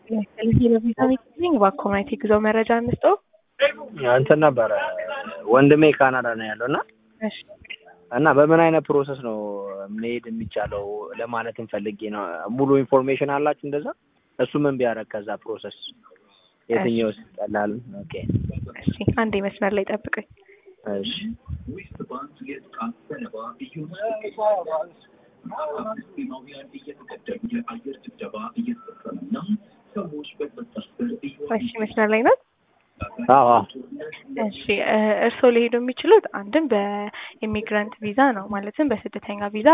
ስለዚህ በኮሚኒቲ ጉዞ መረጃ እንስጠው። እንትን ነበረ ወንድሜ ካናዳ ነው ያለው እና እሺ እና በምን አይነት ፕሮሰስ ነው መሄድ የሚቻለው ለማለትም ፈልጌ ነው። ሙሉ ኢንፎርሜሽን አላችሁ እንደዛ? እሱ ምን ቢያደርግ ከዛ ፕሮሰስ የትኛው ይቀላል? ኦኬ እሺ አንዴ መስመር ላይ ጠብቀኝ። እሺ እሺ መስመር ላይ ነው። አዎ አዎ እሺ እርስዎ ሊሄዱ የሚችሉት አንድም በኢሚግራንት ቪዛ ነው፣ ማለትም በስደተኛ ቪዛ